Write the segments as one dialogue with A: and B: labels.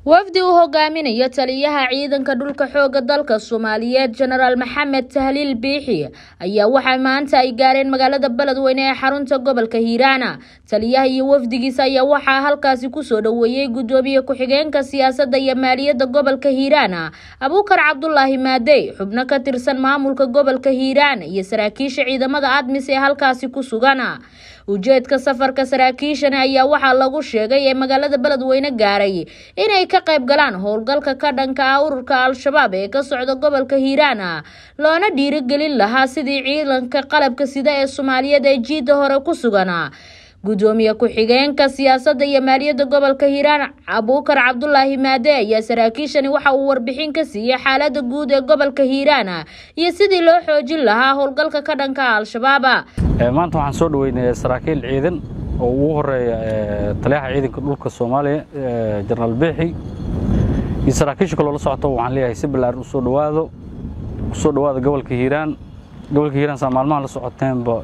A: wafdi uu hogaaminayo taliyaha ciidanka dhulka xooga dalka soomaaliyeed jenaraal maxamed tahliil biixi ayaa waxaa maanta ay gaareen magaalada beledweyne ee xarunta gobolka hiiraana taliyaha iyo wafdigiisa ayaa waxaa halkaasi kusoo dhoweeyey gudoomiye ku-xigeenka siyaasadda iyo maaliyadda gobolka hiiraana abuukar cabdulaahi maadey xubno ka tirsan maamulka gobolka hiiraan iyo saraakiisha ciidamada admis ee halkaasi ku sugan ujeedka safarka saraakiishan ayaa waxaa lagu sheegay ee magaalada beledweyne gaaray inay ka qayb galaan howlgalka ka dhanka ah ururka al-shabaab ee ka socda gobolka hiiraana loona dhiirigelin lahaa sidii ciidanka qalabka sida ee soomaaliyeed ee jiidda hore ku sugan gudoomiye ku-xigeenka siyaasadda iyo maaliyadda gobolka hiiraan abuukar cabdulaahi maade ayaa saraakiishani waxa uu warbixin ka siiyey xaalada guud ee gobolka hiiraan iyo sidii loo xoojin lahaa howlgalka ka dhanka ah al-shabaab
B: maanta waxaan soo dhaweynay saraakiil ciidan oo ugu horeeya taliyaha ciidanka dhulka soomaaliya jenaraal biixi iyo saraakiisha kaloo la socoto waxaan leeyahay si ballaaran usoo dhawaado kusoo dhawaada gobolka hiiraan gobolka hiiraan saa maalmaha la socoteenba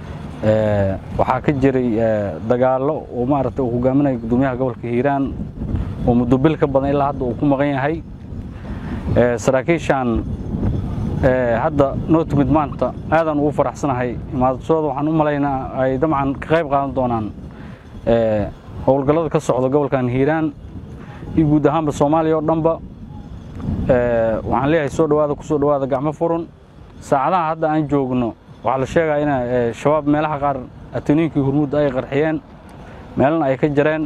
B: waxaa ka jiray dagaallo oo maaragtay uu hogaaminaya gudoomiyaha gobolka hiiraan oo muddo bil ka badan ilaa hadda uu ku maqan yahay saraakiishaan hadda noo timid maanta aadaan ugu faraxsanahay imaadashooda waxaan u malaynaa ay dabcan ka qayb qaadan doonaan howlgallada ka socda gobolkan hiiraan iyo guud ahaanba soomaaliya oo dhanba waxaan leeyahay soo dhawaada kusoo dhawaada gacmo furun saacadaha hadda aan joogno waxaa la sheegaa in shabaab meelaha qaar atoniinkii hurmud ay qarxiyeen meelana ay ka jareen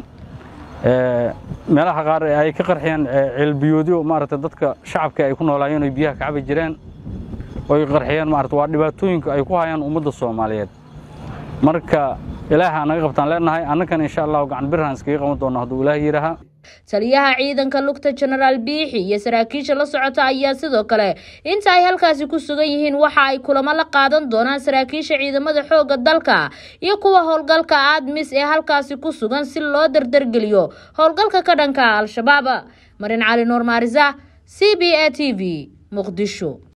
B: meelaha qaar ay ka qarxiyeen ceelbiyoodyo maaragtay dadka shacabka ay ku noolaayeen oy biyaha ka cabi jireen oy qarxiyeen maarata waa dhibaatooyinka ay ku hayaan ummadda soomaaliyeed marka ilaaha naga qabtaan leenahay annagana insha allahu gacan birhaan iskaga qaban doona hadduu ilaah yidhaaha
A: taliyaha ciidanka lugta jenaraal biixi iyo saraakiisha la socota ayaa sidoo kale inta ay halkaasi ku sugan yihiin waxa ay kulamo la qaadan doonaan saraakiisha ciidamada xoogga dalka iyo kuwa howlgalka aadmis ee halkaasi ku sugan si loo dardargeliyo howlgalka ka dhanka al-shabaab marin cali nuur maarisa c b a t v muqdisho